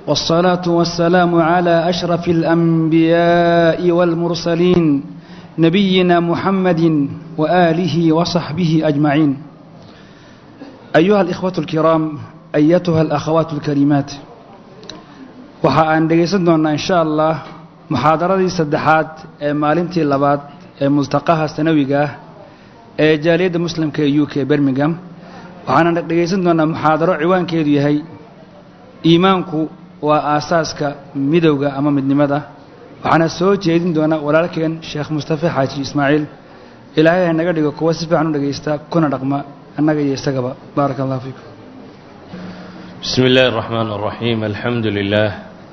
والصلاة والسلام على أشرف الأنبياء والمرسلين نبينا محمد وآله وصحبه أجمعين أيها الإخوة الكرام أيتها الأخوات الكريمات waxa aan dhegaysan doonnaa insha allah muxaadaradii saddexaad ee maalintii labaad ee multaqaha sanawiga ah ee jaaliyadda muslimka ee u k birmingham waxaana dhegaysan doonnaa muxaadaro ciwaankeedu yahay iimaanku waa aasaaska midowga ama midnimada waxaana soo jeedin doona walaalkeen sheekh mustafe xaaji ismaaciil ilaahay ha naga dhigo kuwa si fiican u dhegaysta kuna dhaqma annaga iyo isagaba baaraka allah fiikum بسم الله الرحمن الرحيم الحمد لله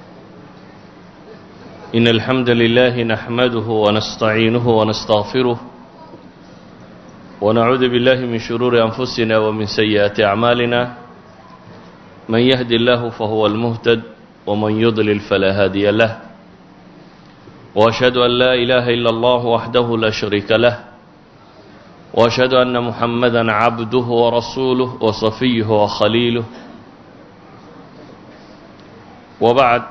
إن الحمد لله نحمده ونستعينه ونستغفره ونعوذ بالله من شرور أنفسنا ومن سيئات أعمالنا من يهدي الله فهو المهتد ومن يضلل فلا هادي له وأشهد أن لا إله إلا الله وحده لا شريك له وأشهد أن محمدا عبده ورسوله وصفيه وخليله wabacd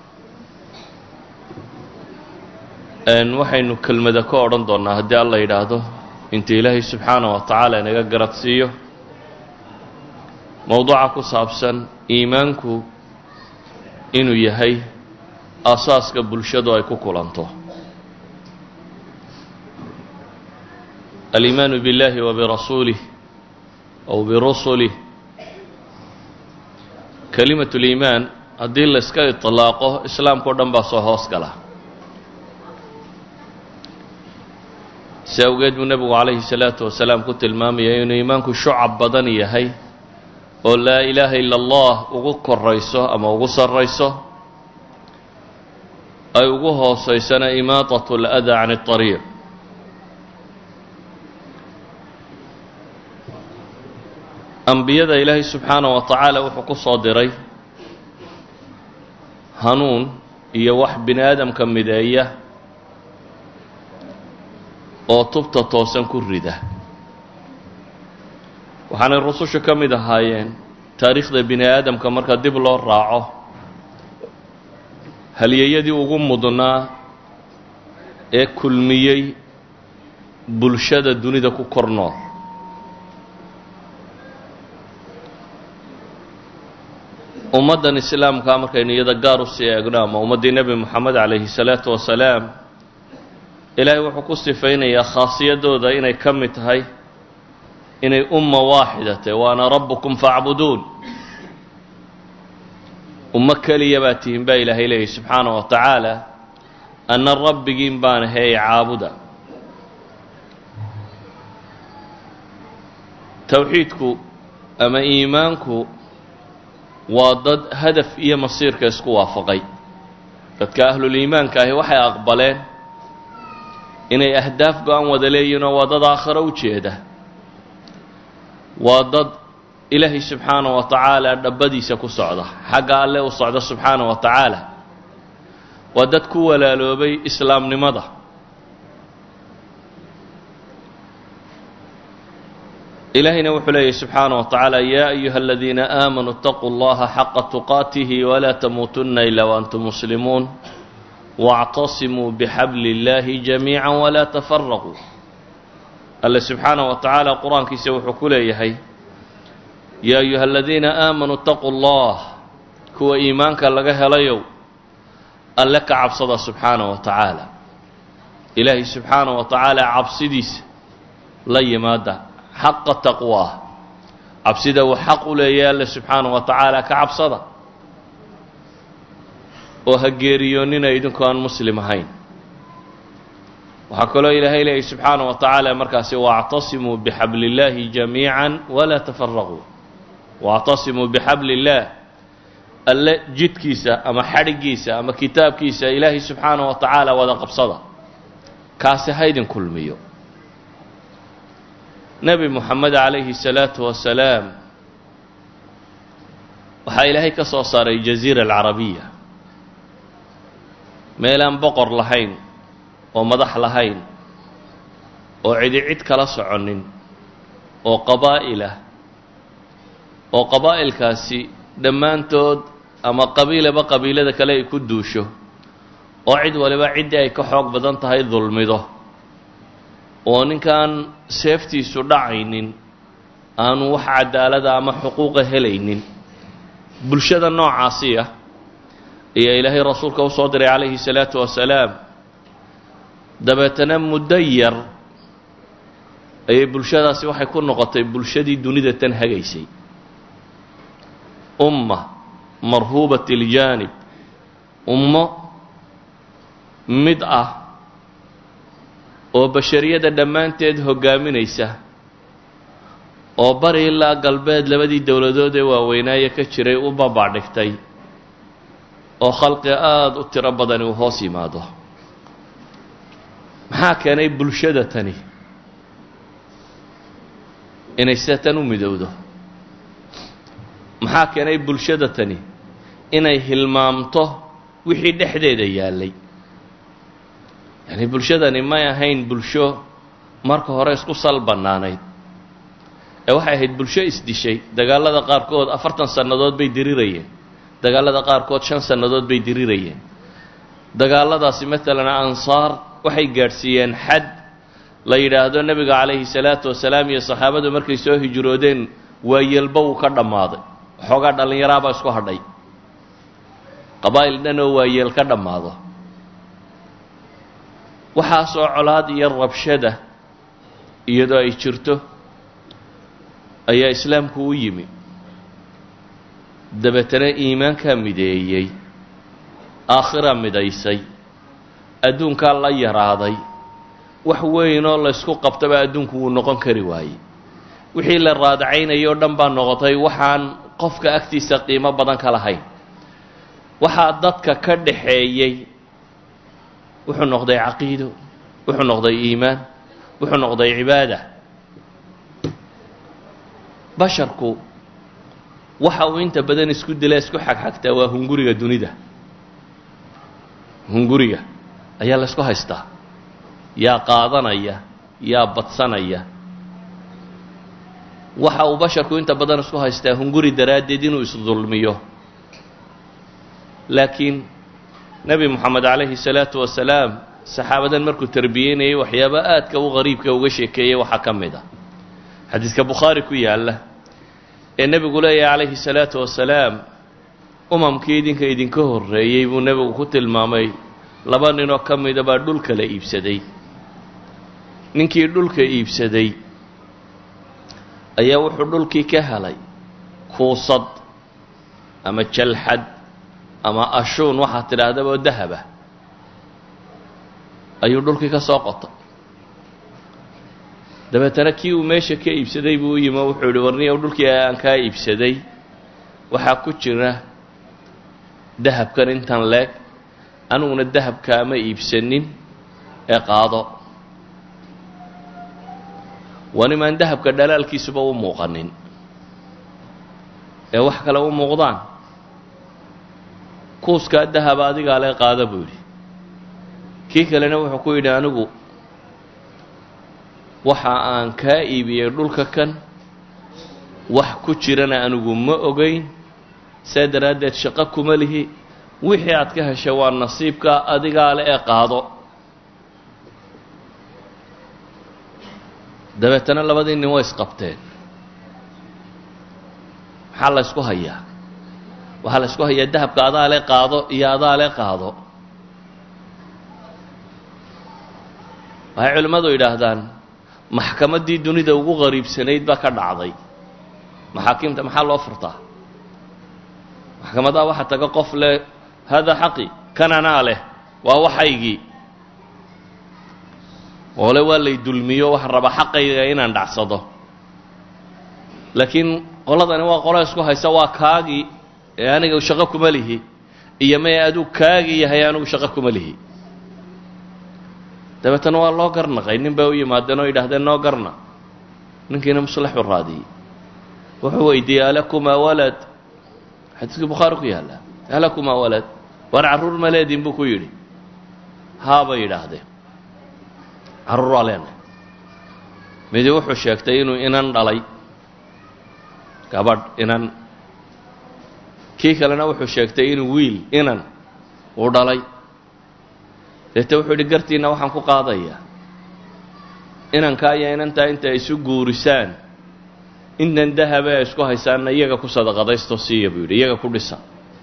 waxaynu kelmada ka odhan doonnaa haddii alla yidhaahdo inta ilaahay subxaana wa tacaala inaga garad siiyo mowduuca ku saabsan iimaanku inuu yahay asaaska bulshadu ay ku kulanto aliimaanu biاllahi wa birasuulih aw birusulih kalimat liimaan haddii layska iطlaaqo islaamka o dhan baa soo hoos gala si awgeed buu nebigu calayhi salaatu wasalaam ku tilmaamaya inuu iimaanku shucab badan yahay oo laa ilaaha ila allah ugu korayso ama ugu sarrayso ay ugu hoosaysana imaatat اlأda can الطariiq ambiyada ilaahay subxaana wa tacaala wuxuu ku soo diray hanuun iyo wax bini aadamka mideeya oo tubta toosan ku rida waxaanay rusushu ka mid ahaayeen taariikhda bini aadamka marka dib loo raaco halyeeyadii ugu mudnaa ee kulmiyey bulshada dunida ku kor nool ummaddan islaamkaa markaynu iyada gaar u sii eegno ama ummaddii nebi moxamed calayhi salaatu wasalaam ilaahay wuxuu ku sifaynayaa khaasiyadooda inay ka mid tahay inay umma waaxida tahy waana rabbukum facbuduun ummo keliya baa tihin baa ilaahay leeyahy subxaana wa tacaala anna rabbigiin baan ahay caabuda towxiidku ama iimaanku waa dad hadaf iyo masiirka isku waafaqay dadka ahluliimaanka ahi waxay aqbaleen inay ahdaaf go-an wada leeyihinoo waa dad aakhiro u jeeda waa dad ilaahay subxaana wa tacaala dhabbadiisa ku socda xagga alle u socda subxaana wa tacaala waa dad ku walaaloobay islaamnimada ilaahayna wuxuu leeyahy subxaana wa tacaala yaa ayuha aladiina aamanuu اtaquu اllaha xaqa tuqaatihi walaa tamuutunna ila waantum muslimuun waاctasimuu bixabli اllahi jamiica walaa tafaraquu alle subxaana wa tacaala qur-aankiisa wuxuu ku leeyahay yaa ayuha aladiina aamanuu اtaquu اllah kuwa iimaanka laga helayow alle ka cabsada subxaana wa tacaala ilaahay subxaana wa tacaala cabsidiisa la yimaada xaqa taqwaa cabsida uu xaq u leeyahay alle subxaana wa tacaala ka cabsada oo ha geeriyoonnina idinku aan muslim ahayn waxaa kaloo ilaahay leeyahy subxaana wa tacaala markaasi waactasimuu bixabli illaahi jamiica walaa tafaraquu waactasimuu bixabli illaah alle jidkiisa ama xadhiggiisa ama kitaabkiisa ilaahay subxaana wa tacaala wada qabsada kaasi haydin kulmiyo nebi moxamed calayhi salaatu wasalaam waxaa ilaahay ka soo saaray jaziira alcarabiya meelaan boqor lahayn oo madax lahayn oo cidi cid kala soconin oo qabaa'il ah oo qabaa'ilkaasi dhammaantood ama qabiilaba qabiilada kale ay ku duusho oo cid waliba ciddii ay ka xoog badan tahay dulmido oo ninkaan seeftiisu dhacaynin aanu wax cadaalada ama xuquuqa helaynin bulshada noocaasi ah ayaa ilaahay rasuulka u soo diray calayhi salaatu wasalaam dabeetana muddo yar ayay bulshadaasi waxay ku noqotay bulshadii dunida tan hagaysay umma marhuubat iljaanib ummo mid ah oo bashariyada dhammaanteed hoggaaminaysa oo bari ilaa galbeed labadii dowladood ee waaweynaaye ka jiray u babadhigtay oo khalqi aada u tiro badani uu hoos yimaado maxaa keenay bulshada tani inay sida tan u midowdo maxaa keenay bulshada tani inay hilmaamto wixii dhexdeeda yaallay yacni bulshadani may ahayn bulsho marka hore isku sal bannaanayd ee waxay ahayd bulsho isdishay dagaalada qaarkood afartan sannadood bay dirirayeen dagaalada qaarkood shan sannadood bay dirirayeen dagaaladaasi maalan ansaar waxay gaadhsiiyeen xad la yidhaahdo nebiga calayhi salaatu wasalaam iyo saxaabadu markay soo hijroodeen waayelba wuu ka dhammaaday waxoogaa dhallinyaraabaa isku hadhay qabaa'il dhan oo waayeel ka dhammaado waxaasoo colaad iyo rabshada iyadoo ay jirto ayaa islaamku u yimi dabeetana iimaankaa mideeyey aakhiraa midaysay adduunkaa la yaraaday wax weynoo laysku qabtaba adduunku wuu noqon kari waayey wixii la raadacaynayay oo dhan baa noqotay waxaan qofka agtiisa qiimo badan ka lahayn waxaa dadka ka dhaxeeyey wuxuu noqday caqiido wuxuu noqday iimaan wuxuu noqday cibaada basharku waxa uu inta badan isku dila isku xagxagtaa waa hunguriga dunida hunguriga ayaa la ysku haystaa yaa qaadanaya yaa badsanaya waxa uu basharku inta badan isku haystaa hunguri daraaddeed inuu isdulmiyo laakiin nebi moxamed calayhi salaatu wasalaam saxaabadan markuu terbiyeynayay waxyaaba aadka u qariibka uga sheekeeyey waxaa ka mid ah xadiidka bukhaari ku yaalla ee nebigu leeyahay calayhi salaatu wasalaam umamkii idinka idinka horreeyey buu nebigu ku tilmaamay laba ninoo ka mida baa dhulka la iibsaday ninkii dhulka iibsaday ayaa wuxuu dhulkii ka helay kuusad ama jalxad ama ashuun waxaad tidhaahdaba oo dahaba ayuu dhulkii ka soo qotay dabeetana kii uu meesha ka iibsaday buu u yimi oo wuxuu yihi warniyow dhulkii aan kaa iibsaday waxaa ku jira dahabkan intan leeg aniguna dahabkaama iibsanin ee qaado waa nimaan dahabka dhalaalkiisuba u muuqanin ee wax kale u muuqdaan kuuskaa dahaba adigaa lee qaada buu yidhi kii kalena wuxuu ku yidhi anigu waxa aan kaa iibiyey dhulka kan wax ku jirana anigu ma ogayn saa daraaddeed shaqo kuma lihi wixii aad ka heshay waa nasiibka adigaa le ee qaado dabeetana labadii nin way isqabteen maxaa la ysku hayaa waxaa la ysku hayaa dahabka adaa le qaado iyo adaa le qaado waxay culimmadu yidhaahdaan maxkamaddii dunida ugu qariibsanayd baa ka dhacday maxaakiimta maxaa loo furtaa maxkamadaha waxaa taga qof leh hada xaqi kan anaa leh waa waxaygii oole waa lay dulmiyo waxaan rabaa xaqayga inaan dhacsado laakiin qoladani waa qolo isku haysa waa kaagii ee aniga shaqo kuma lihi iyo may aduu kaagii yahay anigu shaqo kuma lihi dabeetana waa loo garnaqay nin bay u yimaadeen oo yidhaahdeen noo garna ninkiina muslaxu raadiyey wuxuu weydiiyey alakumaa walad xadiiskii bukhaari ku yaalla alakumaa walad waan carruur ma leedin buu ku yidhi haabay yidhaahdeen carruur waa leenahay midi wuxuu sheegtay inuu inan dhalay gabadh inan kii kalena wuxuu sheegtay inuu wiil inan uu dhalay deete wuxuu yidhi gartiinna waxaan ku qaadayaa inankaa iyo inantaa inta ay isu guurisaan intan dahaba ay isku haysaanna iyaga ku sadaqadaysto siiya buu yidhi iyaga ku dhisa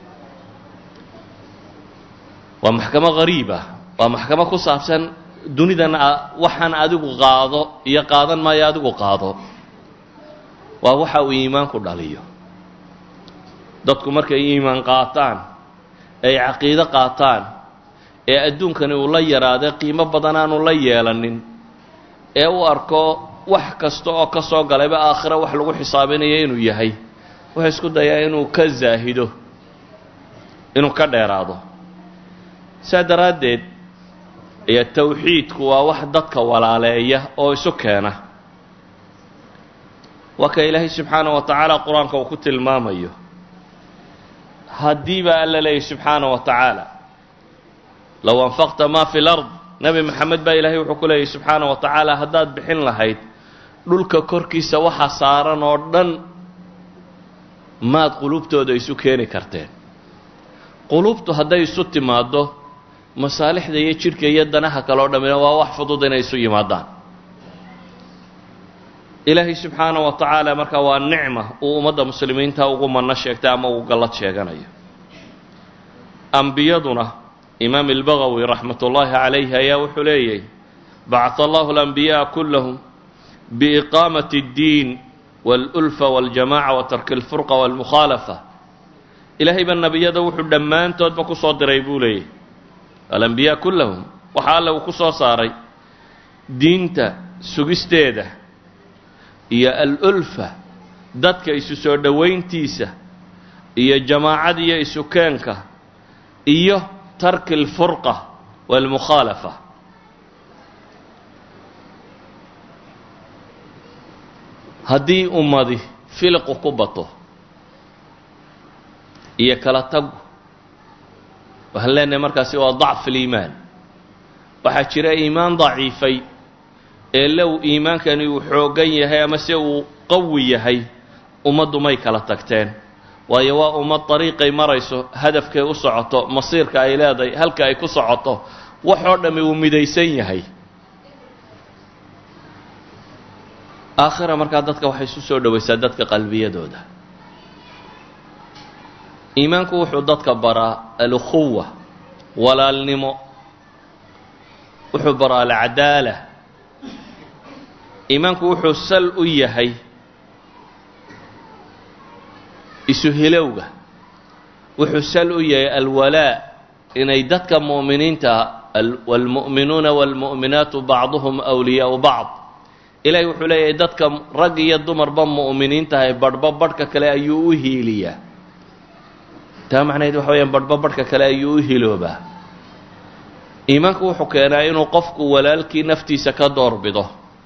waa maxkamo qariib ah waa maxkamo ku saabsan dunidan waxaan adigu qaado iyo qaadan maayo adigu qaado waa waxa uu iimaanku dhaliyo dadku markay iimaan qaataan ay caqiido qaataan ee adduunkani uu la yaraaday qiimo badan aanu la yeelanin ee u arko wax kasta oo ka soo galayba aakhira wax lagu xisaabinayo inuu yahay wuxuu isku dayaa inuu ka zaahido inuu ka dheeraado saa daraaddeed ayaa tawxiidku waa wax dadka walaaleeya oo isu keena waa ka ilaahay subxaana wa tacaala qur-aanka uu ku tilmaamayo haddii baa alla leeyahy subxaana wa tacaala low anfaqta ma fi lard nebi maxamed baa ilaahay wuxuu ku leeyahy subxaana wa tacaala haddaad bixin lahayd dhulka korkiisa waxa saaran oo dhan maad qulubtooda isu keeni karteen qulubtu hadday isu timaaddo masaalixda iyo jidhka iyo danaha kale oo dhammina waa wax fudud inay isu yimaadaan ilaahay subxaana wa tacaala markaa waa nicma uu ummadda muslimiinta ugu manno sheegtay ama uu gallad sheeganayo ambiyaduna imaam albagawi raxmat ullaahi calayhi ayaa wuxuu leeyahy bacata allahu alambiya'a kullahum biiqaamati اddiin wاlulfa wاljamaca wa tarki اlfurqa wاlmukhaalafa ilaahay baa nebiyada wuxuu dhammaantoodba ku soo diray buu leeyahy alambiyaa kullahum waxa alle uu ku soo saaray diinta sugisteeda iyo alulfa dadka isu soo dhowayntiisa iyo jamaacada iyo isukeenka iyo tarki alfurqa waalmukhaalafa haddii ummadi filiqu ku bato iyo kala tagu waxaan leenahay markaasi waa dacfu liimaan waxaa jira iimaan daciifay ee low iimaankani uu xooggan yahay ama se uu qawi yahay ummaddu may kala tagteen waayo waa ummad dariiqay marayso hadafkay u socoto masiirka ay leedahay halka ay ku socoto waxoo dhammi uu midaysan yahay aakhira markaa dadka waxay isu soo dhowaysaa dadka qalbiyadooda iimaanku wuxuu dadka baraa alukhuwa walaalnimo wuxuu baraa alcadaala iimaanku wuxuu sal u yahay isu hilowga wuxuu sal u yahay alwalaa inay dadka mu'miniinta waalmu'minuuna waalmu'minaatu bacduhum awliyaau bacd ilaahay wuxuu leeyahay dadka rag iyo dumarba mu'miniintahay badhba badhka kale ayuu u hiiliyaa taa macnaheed waxa weyaan badhba badhka kale ayuu u hiloobaa iimaanku wuxuu keenaa inuu qofku walaalkii naftiisa ka doorbido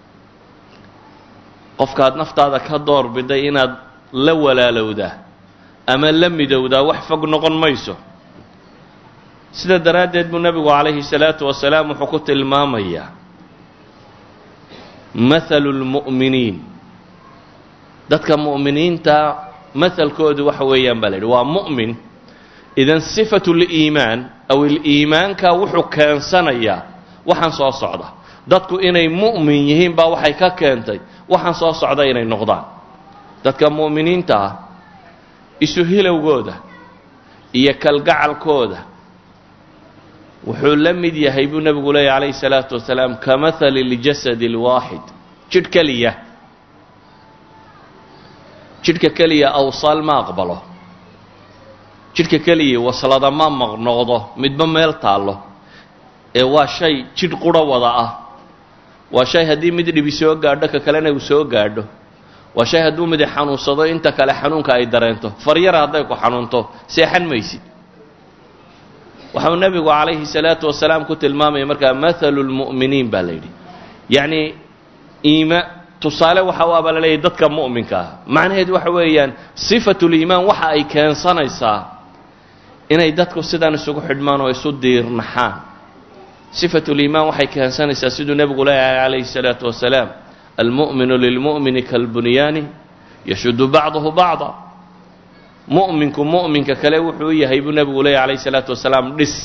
qofkaad naftaada ka doorbiday inaad la walaalowdaa ama la midowdaa wax fog noqon mayso sida daraaddeed buu nebigu calayhi salaatu wasalaam wuxuu ku tilmaamayaa mathalu lmu'miniin dadka mu'miniinta mahalkoodu waxa weeyaan baa la yidhi waa mu'min idan sifatu liimaan aw iliimaanka wuxuu keensanayaa waxaan soo socda dadku inay mu'min yihiin baa waxay ka keentay waxaan soo socda inay noqdaan dadka mu'miniinta ah isu hilowgooda iyo kalgacalkooda wuxuu la mid yahay buu nebigu leeyahy calayhi salaatu wasalaam ka mahali ljasadi اlwaaxid jidh keliya jidhka keliya awsaal ma aqbalo jidhka keliya waslada ma maqnoqdo midba meel taallo ee waa shay jidh quro wada ah waa shay haddii mid dhibi soo gaadho ka kalena uu soo gaadho waa shay hadduu midi xanuunsado inta kale xanuunka ay dareento faryara hadday ku xanuunto seexan maysid waxau nebigu calayhi salaatu wasalaam ku tilmaamaya markaa mathalu lmu'miniin baa la yidhi yacnii iima tusaale waxa u abaa la leeyahy dadka mu'minka ah macnaheedu waxa weeyaan sifatuliimaan waxa ay keensanaysaa inay dadku sidan isugu xidhmaan oo isu diirnaxaan sifatuliimaan waxay keensanaysaa siduu nebigu leeyahay calayhi salaatu wasalaam almu'minu lilmu'mini kalbunyaani yashudu bacduhu bacda mu'minku mu'minka kale wuxuu u yahay buu nebigu leeyay calayh isalaatu wasalaam dhis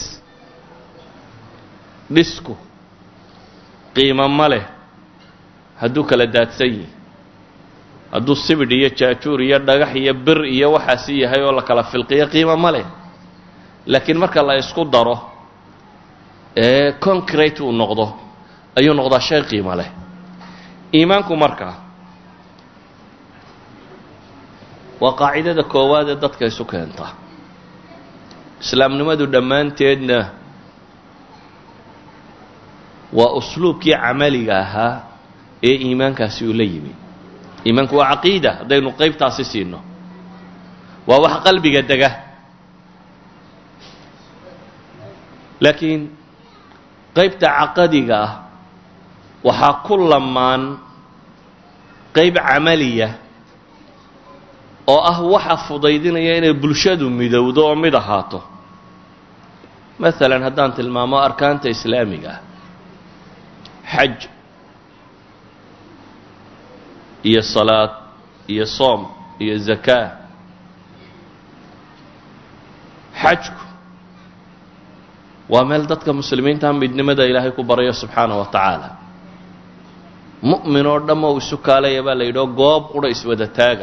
dhisku qiimo ma leh hadduu kala daadsan yihi hadduu sibidh iyo jaajuur iyo dhagax iyo bir iyo waxaasi yahay oo la kala filqiyo qiimo ma leh laakiin marka la isku daro ee concrate uu noqdo ayuu noqdaa shay qiimo leh iimaanku markaa waa qaacidada koowaad ee dadka isu keenta islaamnimadu dhammaanteedna waa usluubkii camaliga ahaa ee iimaankaasi uu la yimi iimaanku waa caqiida haddaynu qaybtaasi siino waa wax qalbiga dega laakiin qaybta caqadiga ah waxaa ku lamaan qayb camaliya oo ah waxa fudaydinaya inay bulshadu midowdo oo mid ahaato maalan haddaan tilmaamo arkaanta islaamiga ah xaj iyo salaad iyo soom iyo zakaa xajku waa meel dadka muslimiinta midnimada ilaahay ku barayo subxaana wa tacaala mu'min oo dhamma u isu kaalaya baa la yidhao goob qudha iswada taaga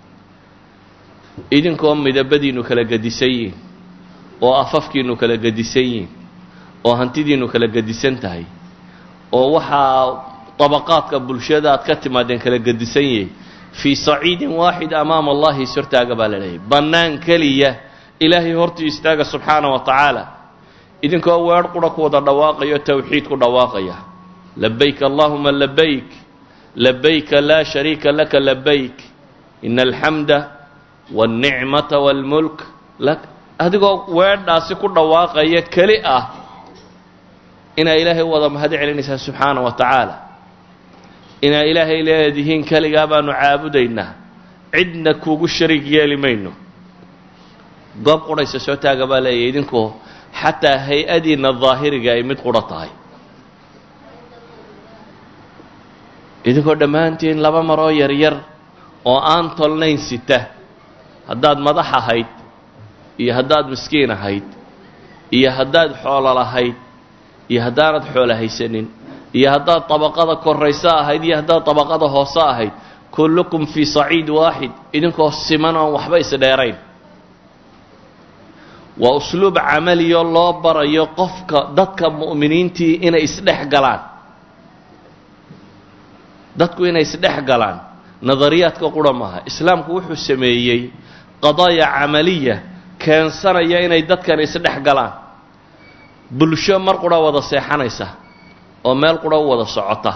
idinkoo midabadiinnu kala gedisan yihin oo afafkiinnu kala gedisan yihin oo hantidiinnu kala gedisan tahay oo waxaa dabaqaadka bulshada aad ka timaadeen kala gedisan yahay fii saciidin waaxid amaama allahi is hortaaga baa la leeyahy bannaan keliya ilaahay hortii istaaga subxaana wa tacaala idinkoo weer qura ku wada dhawaaqayo towxiid ku dhawaaqaya labayk allahuma labayk labayka laa shariika laka labayk ina alxamda wاlnicmata wاlmulk lak adigoo weedhaasi ku dhawaaqaya keli ah inaa ilaahay u wada mahad celinaysaa subxaana wa tacaala inaa ilaahay leedihiin keligaa baanu caabudaynaa cidna kuugu shariig yeeli mayno goob qurhaysa soo taaga baa leeyahy idinkoo xataa hay-adiinna daahiriga ay mid qurho tahay idinkoo dhammaantiin laba maroo yaryar oo aan tolnayn sita haddaad madax ahayd iyo haddaad miskiin ahayd iyo haddaad xoolo lahayd iyo haddaanad xoolo haysanin iyo haddaad dabaqada korayso ahayd iyo haddaad dabaqada hoose ahayd kullukum fii saciid waaxid idinkoo siman oon waxba isdheerayn waa usluub camaliyo loo barayo qofka dadka mu'miniintii inay isdhex galaan dadku inay isdhex galaan nadariyaadka qura maaha islaamku wuxuu sameeyey qadaaya camaliya keensanaya inay dadkan isdhex galaan bulsho mar qura wada seexanaysa oo meel qura u wada socota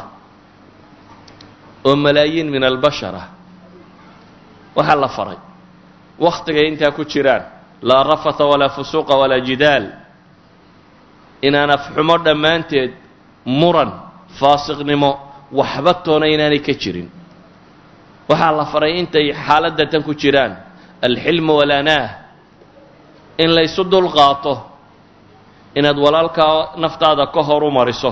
oo malaayiin min albashar ah waxaa la faray wakhtigay intaa ku jiraan laa rafata walaa fusuuqa walaa jidaal inaan afxumo dhammaanteed muran faasiqnimo waxba toona inaanay ka jirin waxaa la faray intay xaaladda tan ku jiraan alxilmu walanaah in laysu dulqaato inaad walaalkaa naftaada ka horu mariso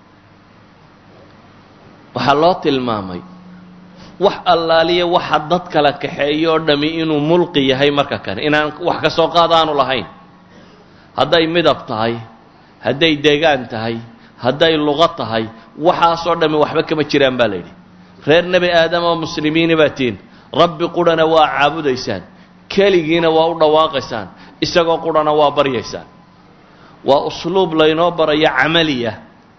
waxaa loo tilmaamay wax allaaliya waxa dad kala kaxeeyo oo dhami inuu mulqi yahay marka kane inaan wax ka soo qaad aanu lahayn hadday midab tahay hadday deegaan tahay hadday luqo tahay waxaasoo dhami waxba kama jiraan baa la yidhi reer nebi aadam oo muslimiini baa tihin rabbi qurhana waa caabudaysaan keligiina waa u dhawaaqaysaan isagoo qurhana waa baryaysaan waa usluub laynoo barayo camaliya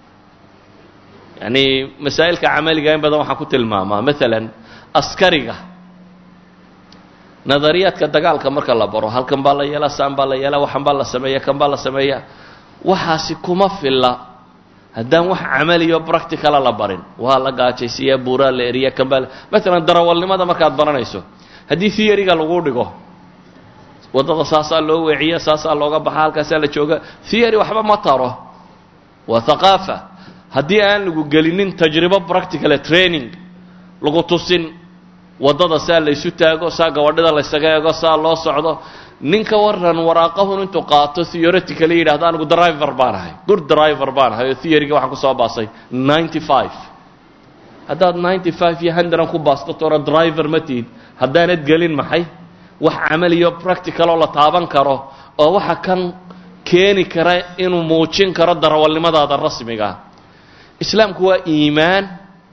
yacni masaa'ilka camaliga in badan waxaan ku tilmaamaa maalan askariga nadariyaadka dagaalka marka la baro halkan baa la yeelaa saan baa la yeelaa waxan baa la sameeya kan baa la sameeya waxaasi kuma filla haddaan wax camaliyo practicala la barin waa la gaajaysiiya buuraa la eriya kan baa maalan darawalnimada markaad baranayso haddii theoryga lagu dhigo waddada saasaa loo weeciya saasaa looga baxa halkaasaa la jooga theory waxba ma taro waa thaqaafa haddii aan lagu gelinin tajribo practicale training lagu tusin waddada saa laysu taago saa gabadhida laysaga eego saa loo socdo ninka waran waraaqahun intuu qaato theoretically yidhahdo anigu driver baan ahay good driver baan ahay oo theoryga waxaan kusoo baasay ninety five haddaad ninety five iyo hundredan ku baasto toora driver ma tihid haddaanad gelin maxay wax camaliyo practicaloo la taaban karo oo waxa kan keeni kara inuu muujin karo darawalnimadaada rasmigaa islaamku waa iimaan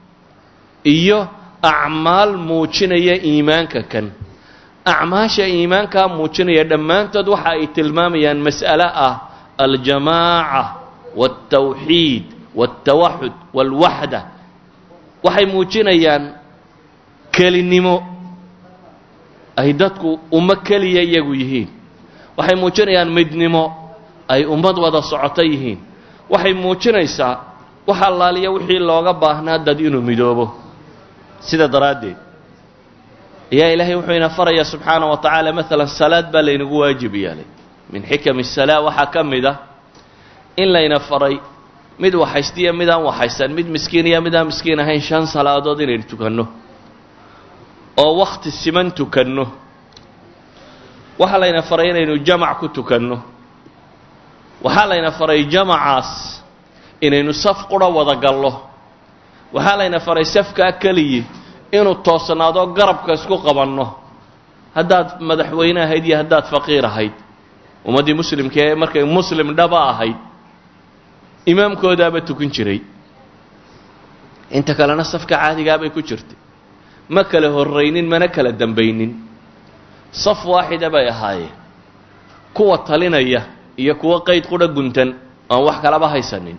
iyo acmaal muujinaya iimaanka kan acmaasha iimaankaa muujinaya dhammaantood waxa ay tilmaamayaan mas'ale ah aljamaaca wاltawxiid wاltawaxud wاlwaxda waxay muujinayaan kelinimo ay dadku ummo keliya iyagu yihiin waxay muujinayaan midnimo ay ummad wada socoto yihiin waxay muujinaysaa wax allaaliya wixii looga baahnaa dad inuu midoobo sida daraaddeed ayaa ilaahay wuxuu ina farayaa subxaana wa tacaala maalan salaad baa laynagu waajib yeelay min xikami salaa waxaa ka mid ah in layna faray mid waxaystiya mid aan waxaysan mid miskiin iyo mid aan miskiin ahayn shan salaadood inaynu tukanno oo wakhti siman tukanno waxaa layna faray inaynu jamac ku tukanno waxaa layna faray jamacaas inaynu saf qura wada gallo waxaa layna faray safkaa keliyi inuu toosnaado garabka isku qabanno haddaad madaxweyne ahayd iyo haddaad faqiir ahayd ummaddii muslimka ee markay muslim dhaba ahayd imaamkoodaaba tukan jiray inta kalena safka caadigaabay ku jirtay ma kala horraynin mana kala dambaynin saf waaxida bay ahaayeen kuwa talinaya iyo kuwa qayd qudha guntan aan wax kalaba haysanin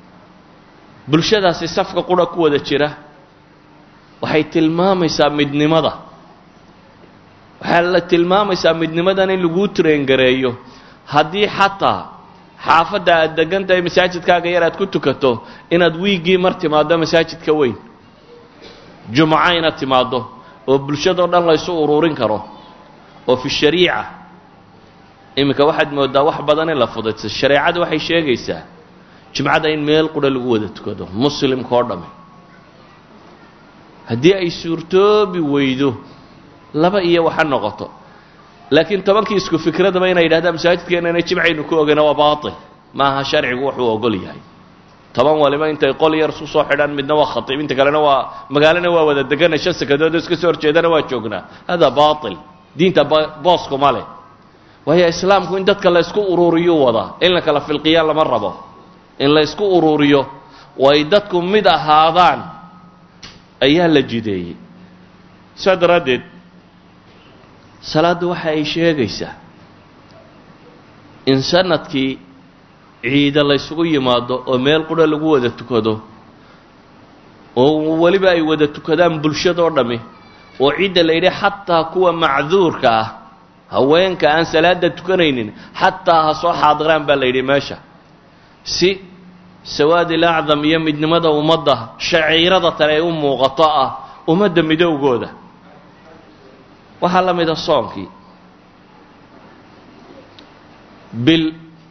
bulshadaasi safka qudha ku wada jira waxay tilmaamaysaa midnimada waxaa la tilmaamaysaa midnimadan in laguu traengareeyo haddii xataa xaafadda aad degan tahay masaajidkaaga yar aad ku tukato inaad wiiggii mar timaaddo masaajidka weyn jumco inaad timaaddo oo bulshadoo dhan laysu uruurin karo oo fi shariica iminka waxaad moodaa wax badan in la fudaysa shareecadu waxay sheegaysaa jumcada in meel qura lagu wada tukado muslimka oo dhamme haddii ay suurtoobi weydo laba iyo waxa noqoto laakiin tobankii isku fikradaba inay yidhahdaan masaajidkeenana jimcaynu ku ogeyna waa baatil maaha sharcigu wuxuu ogol yahay toban waliba intay qol yar isku soo xidhaan midna waa khatiib inta kalena waa magaalana waa wada degana shan sakadoodoo iska soo horjeedana waa joognaa hada baatil diinta booskuma leh waayo islaamku in dadka la ysku uruuriyuu wadaa in la kala filqiyaan lama rabo in la ysku uruuriyo oo ay dadku mid ahaadaan ayaa la jideeyey saa daraaddeed salaaddu waxa ay sheegaysaa in sanadkii ciida laysugu yimaado oo meel qura lagu wada tukado oo weliba ay wada tukadaan bulshadoo dhammi oo cidda la yidhi xataa kuwa macduurka ah haweenka aan salaada tukanaynin xataa ha soo xaadiraan baa la yidhi meesha si sawaadil acdam iyo midnimada ummadda shaciirada tale ay u muuqato ah ummadda midowgooda waxaa la mida soonkii bil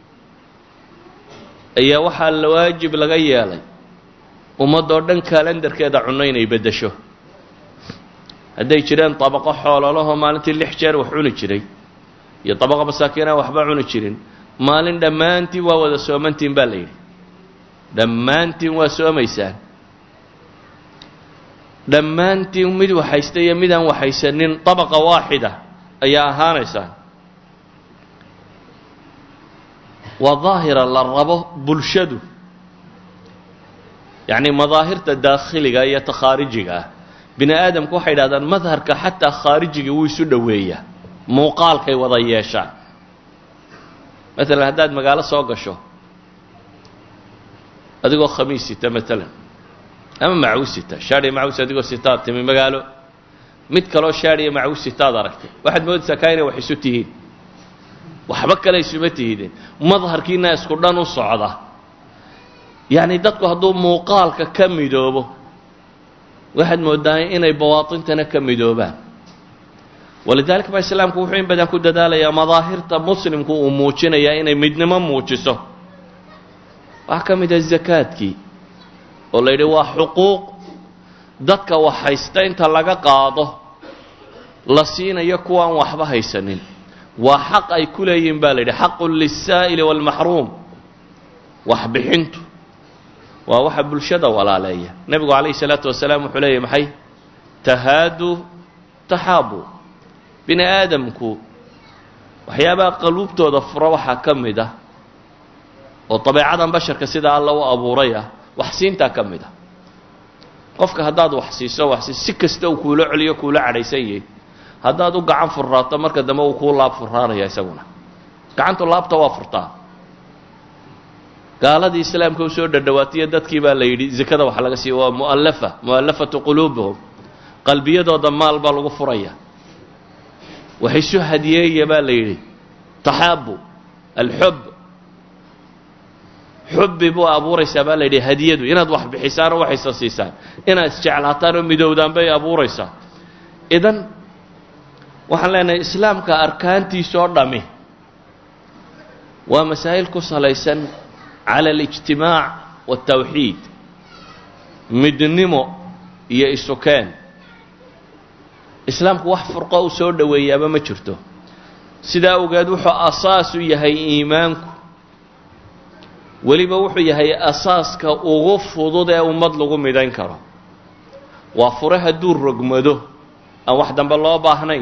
ayaa waxaa la waajib laga yeelay ummadoo dhan kalendarkeeda cunno inay beddesho hadday jireen dabaqo xoololahoo maalintii lix jeer wax cuni jiray iyo dabaqo masaakiin aan waxba cuni jirin maalin dhammaantiin waa wada soomantiin baa la yidhi dhammaantiin waa soomaysaan dhammaantiin mid waxaysta iyo midaan waxaysanin dabaqa waaxida ayaa ahaanaysaan waa daahira la rabo bulshadu yacni madaahirta daakhiliga iyo ta khaarijiga ah bini aadamku waxay idhahdaan madharka xataa khaarijigii wuu isu dhoweeyaa muuqaalkay wada yeeshaan maalan haddaad magaalo soo gasho adigoo khamiis sita maalan ama macaws sita shaadhiya macaws adigoo sitaad timi magaalo mid kaloo shaadhiya macaws sitaad aragtay waxaad moodaysaa kaa inay wax isu tihiin waxba kale isuma tihideen madharkiina isku dhan u socda yacni dadku hadduu muuqaalka ka midoobo waxaad moodaa inay bawaatintana ka midoobaan walidaalika baa islaamku wuxuu in badan ku dadaalayaa madaahirta muslimku uu muujinayaa inay midnimo muujiso waxaa ka mid ah zakaadkii oo la yidhi waa xuquuq dadka wax haysta inta laga qaado la siinayo kuwaan waxba haysanin waa xaq ay ku leeyihin ba la yidhi xaqun liلsaa'ili wاlmaxruum waxbixintu waa waxa bulshada walaaleeya nebigu calayhi الsalaatu wasalaam wuxuu leeyahy maxay tahaadu taxaabu bini aadamku waxyaabaha qaluubtooda fura waxaa ka mid ah oo dabeecadan basharka sida alla u abuuray ah wax siintaa ka mid ah qofka haddaad wax siiso wax si si kasta uu kuula celiyo kuula cadhaysan yahay haddaad u gacan furraato marka dambe uu kuu laab furraanaya isaguna gacantu laabta waa furtaa gaaladii islaamka u soo dhadhawaatiyo dadkii baa la yidhi zakada waxa laga siiya waa mu'allafa mu'allafatu quluubuhum qalbiyadooda maal baa lagu furaya waxaysu hadiyeeya baa la yidhi taxaabu alxub xubbi buu abuuraysaa baa la yidhi hadiyadu inaad wax bixisaan oo waxaysa siisaan inaad isjeclaataan oo midowdaan bay abuuraysaa idan waxaan leenahay islaamka arkaantiisoo dhami waa masaa'il ku salaysan cala alijtimaac waaltawxiid midnimo iyo isukeen islaamku wax furqo u soo dhoweeyaaba ma jirto sidaa awgeed wuxuu asaas u yahay iimaanku weliba wuxuu yahay asaaska ugu fudud ee ummad lagu midhayn karo waa fure hadduu rogmado aan wax dambe loo baahnayn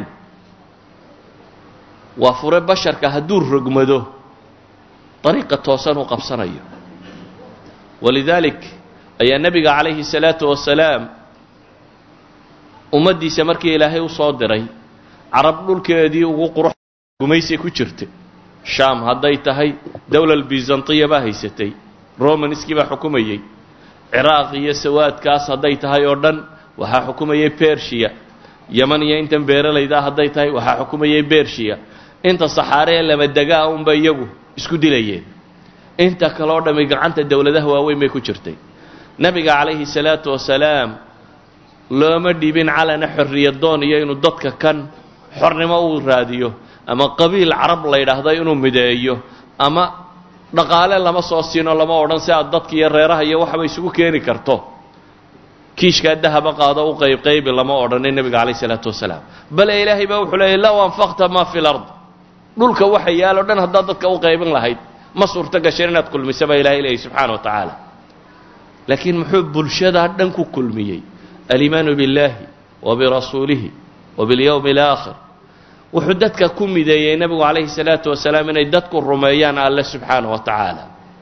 waa fure basharka hadduu rogmado dariiqa toosan uu qabsanayo walidaalik ayaa nebiga calayhi salaatu wasalaam ummaddiisa markii ilaahay u soo diray carab dhulkeedii ugu qurux gumaysay ku jirta shaam hadday tahay dowlal bizantiya baa haysatay romanskii baa xukumayey ciraaq iyo sawaadkaas hadday tahay oo dhan waxaa xukumayay bershiya yaman iyo intan beeralaydaa hadday tahay waxaa xukumayay bershiya inta saxaare ee lama degaa unba iyagu isku dilayeen inta kale oo dhammi gacanta dowladaha waaweyn bay ku jirtay nebiga calayhi salaatu wasalaam looma dhibin calana xorriyadoon iyo inuu dadka kan xornimo uu raadiyo ama qabiil carab la yidhaahdo inuu mideeyo ama dhaqaale lama soo siino lama odhan si aad dadka iyo reeraha iyo waxba isugu keeni karto kiishkaa dahaba qaado u qaybqaybi lama odhanin nebiga calayh isalaatu wasalaam bale ilaahay baa wuxuu leeyay low anfaqta maa fi lard dhulka waxa yaalo dhan haddaad dadka u qaybin lahayd ma suurto gasheen inaad kulmisa baa ilahay leeyay subxaana wa tacaala laakiin muxuu bulshadaa dhan ku kulmiyey aliimaanu biاllaahi wa birasuulihi wa biاlyowmi اlaakhir wuxuu dadka ku mideeyey nebigu calayhi salaatu wasalaam inay dadku rumeeyaan alle subxaana wa tacaala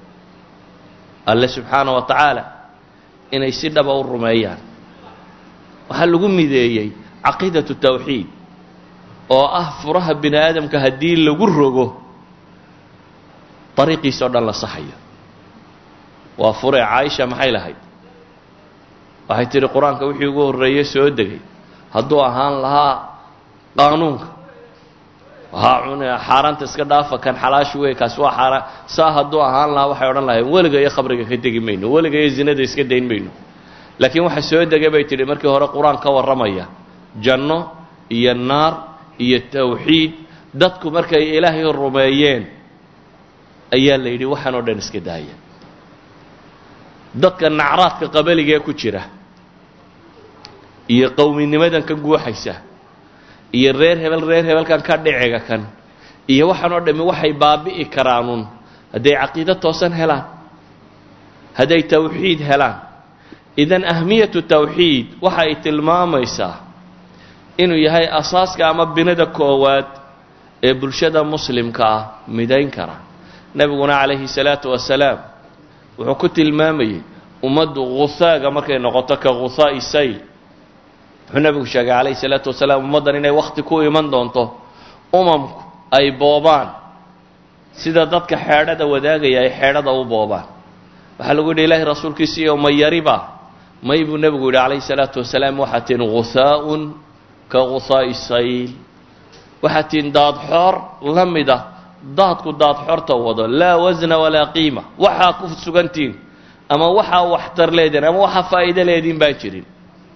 alle subxaana wa tacaala inay si dhaba u rumeeyaan waxaa lagu mideeyey caqiidatu tawxiid oo ah furaha bini aadamka haddii lagu rogo dariiqiisa o dhan la saxayo waa fure caaisha maxay lahayd waxay tidhi qur-aanka wixii ugu horreeyey soo degay hadduu ahaan lahaa qaanuunka waxaa cunaya xaaraanta iska dhaafa kan xalaashu wey kaasi waa xaaraan saa hadduu ahaan lahaa waxay odhan lahayn weliga iyo khabriga ka tegi mayno weliga iyo zinada iska dayn mayno laakiin waxa soo degay bay tidhi markii hore qur-aan ka warramaya janno iyo naar iyo tawxiid dadku markay ilaahay rumeeyeen ayaa la yidhi waxaan oo dhan iska daaya dadka nacraadka qabaligaee ku jira iyo qowminimadan ka guuxaysa iyo reer hebel reer hebelkan ka dhiciga kan iyo waxaan oo dhammi waxay baabi'i karaanun hadday caqiido toosan helaan hadday tawxiid helaan idan ahmiyatu tawxiid waxa ay tilmaamaysaa inuu yahay asaaska ama binada koowaad ee bulshada muslimka ah midayn kara nebiguna calayhi salaatu wasalaam wuxuu ku tilmaamayey ummaddu khusaaga markay noqoto ka khusaa'i sayl wuxuu nebigu sheegay calayhi salaatu wasalaam ummaddan inay wakhti ku iman doonto umamku ay boobaan sida dadka xeedhada wadaagaya ay xeedhada u boobaan waxaa lagu yidhi ilaahay rasuulkiisiiyo ma yariba may buu nebigu yidhi calayhi salaatu wasalaam waxaa tihin khusaa'un ka khusaa'i sayl waxaa tihin daadxoor la mid ah daadku daadxoorta wado laa wasna walaa qiima waxaa ku sugantihin ama waxaa waxtar leediin ama waxaa faa'iido leediin baan jirin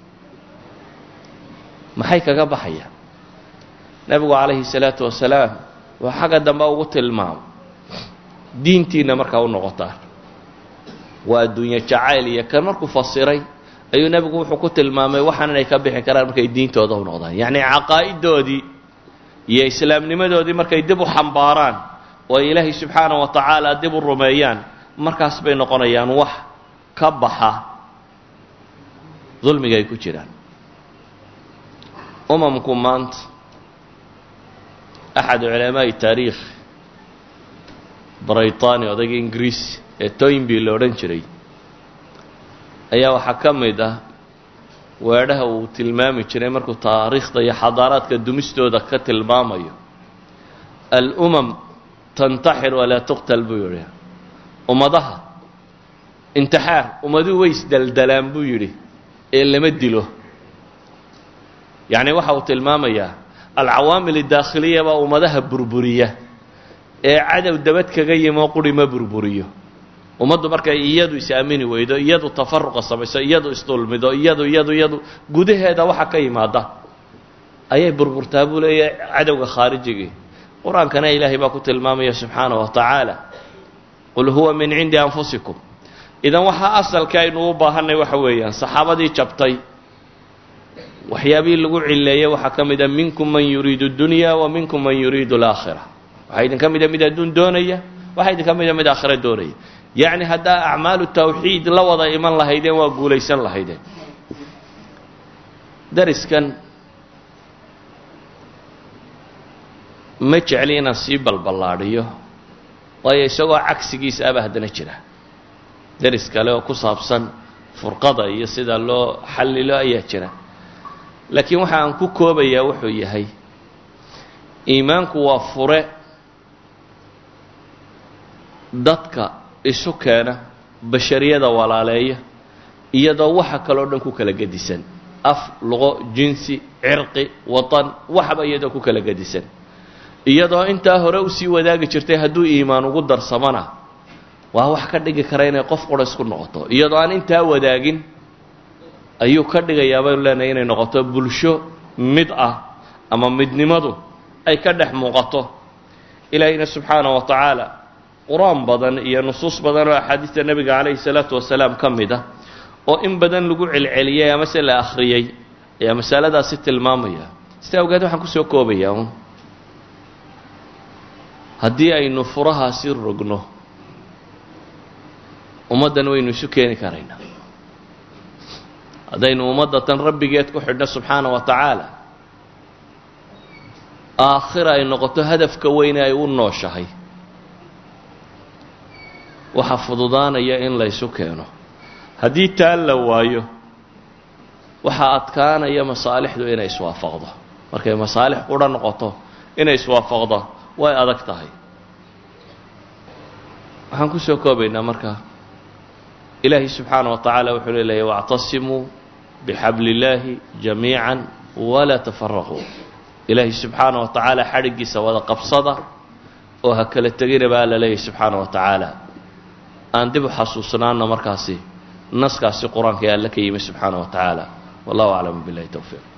maxay kaga baxayaan nebigu calayhi salaatu wasalaam waa xagga dambe ugu tilmaamo diintiinna markaa u noqotaan waa adduunye jacayl iyo kan markuu fasiray ayuu nebigu wuxuu ku tilmaamay waxaan inay ka bixi karaan markay diintooda u noqdaan yacni caqaa'idoodii iyo islaamnimadoodii markay dib u xambaaraan oo ay ilaahay subxaana wa tacaala dib u rumeeyaan markaas bay noqonayaan wax ka baxa dulmiga ay ku jiraan umamku maanta axad culamaa'i taariikh braytani odayga ingiriis ee toynby la odhan jiray ayaa waxaa ka mid ah weedhaha uu tilmaami jiray markuu taariikhda iyo xadaaraadka dumistooda ka tilmaamayo alumam tantaxir walaa tuqtal buu yidhi ummadaha intixaar ummaduhu way isdeldelaan buu yidhi ee lama dilo yacni waxa uu tilmaamayaa alcawaamil idaakhiliya baa ummadaha burburiya ee cadow dabad kaga yimoo quri ma burburiyo ummaddu markay iyadu is-aamini weydo iyadu tafaruqa samayso iyadu isdulmido iyadu iyadu iyadu gudaheeda waxa ka yimaada ayay burburtaa buu leeyahay cadowga khaarijigii qur-aankana ilaahay baa ku tilmaamaya subxaanahu wa tacaala qul huwa min cindi anfusikum idan waxaa asalka aynu u baahanay waxa weeyaan saxaabadii jabtay waxyaabihii lagu cileeyey waxaa ka mid a minkum man yuriidu dunya wa minkum man yuriidu alaakhira waxaa idinka mida mid adduun doonaya waxaa idinka mida mid aakhira doonaya yacni haddaa acmaalu tawxiid la wada iman lahaydeen waa guulaysan lahaydeen dariskan ma jecli inaan sii balballaadhiyo waayo isagoo cagsigiisa aba haddana jira daris kale oo ku saabsan furqada iyo sida loo xallilo ayaa jira laakiin waxa aan ku koobayaa wuxuu yahay iimaanku waa fure dadka isu keena bashariyada walaaleeya iyadoo waxa kaloo dhan ku kala gedisan af luqo jinsi cirqi watan waxba iyadoo ku kala gedisan iyadoo intaa hore usii wadaagi jirtay hadduu iimaan ugu darsamana waa wax ka dhigi kara inay qof qura isku noqoto iyadoo aan intaa wadaagin ayuu ka dhigayaa baynu leenahay inay noqoto bulsho mid ah ama midnimadu ay ka dhex muuqato ilaahayna subxaana wa tacaala qur-aan badan iyo nusuus badan oo axaadiista nebiga calayhi salaatu wasalaam ka mid ah oo in badan lagu celceliyey amase la akhriyey ayaa masaladaasi tilmaamaya sida awgeed waxaan kusoo koobayaa un haddii aynu furahaasi rogno ummaddan waynu isu keeni karaynaa haddaynu ummadda tan rabbigeed ku xidhno subxaana wa tacaala aakhira ay noqoto hadafka weyne ay u nooshahay waxaa fududaanaya in laysu keeno haddii taa la waayo waxaa adkaanaya masaalixdu inay iswaafaqdo markay masaalix qura noqoto inay iswaafaqdo way adag tahay waxaan kusoo koobaynaa marka ilaahi subxaana wa tacaala wuxuu leeyahay wactasimuu bixabli illaahi jamiica walaa tafaraquu ilaahi subxaana wa tacaala xadhiggiisa wada qabsada oo ha kala tegina baa alla leeyahy subxaana wa tacaala aan dib u xasuusnaana markaasi naskaasi qur-aanka ee alle ka yimi subxaana wa tacaala wallahu aclam billahi towfiiq